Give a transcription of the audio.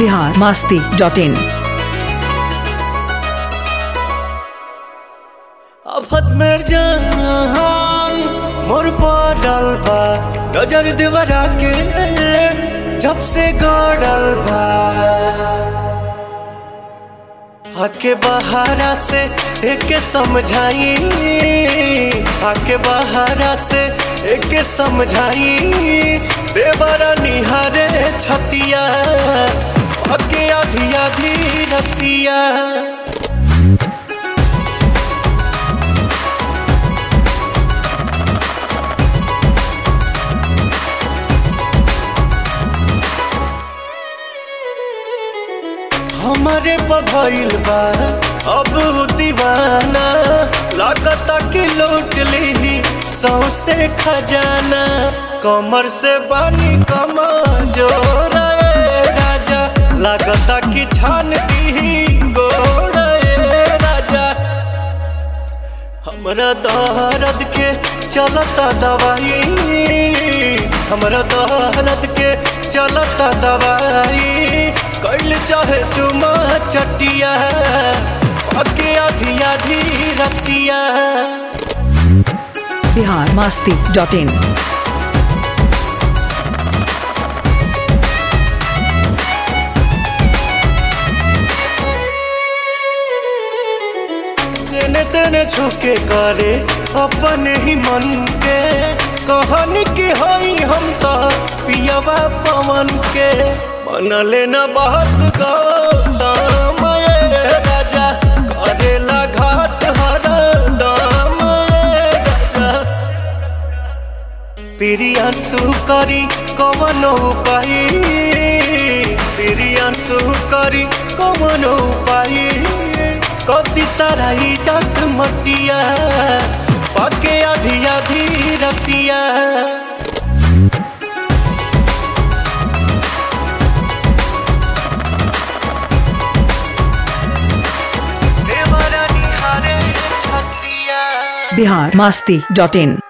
Bihar Masti dot in आफत में जान मोर पड़ल बा नजर देवरा के जब से गड़ल बा आके बहारा से एक समझाई आके बहारा से एक समझाई देवरा निहारे छतिया आके आधी आधी रतिया हमारे पभइल बा अब उ दीवाना लागता कि लूट ली सौसे खजाना कमर से बानी कमा जोर राजा लागता कि छान दी गोड़ राजा हमरा दर्द के चलता दवाई हमरा दर्द के चलता दवाई कैल चाहे चुमा चटिया अके आधी आधी रतिया बिहार मास्ती डॉट इन जेने तेने झुके करे अपन ही मन के कहन के हई हम तो पियवा पवन के मन लेना बहुत गौतम ये राजा करेला घाट हर दाम ये राजा प्रियांशु करी कवन उपाय प्रियांशु करी कवन उपाय कति सारा इज्जत मटिया पके आधी आधी रतिया देवरा निहारे छतिया बिहार मास्ती डॉट इन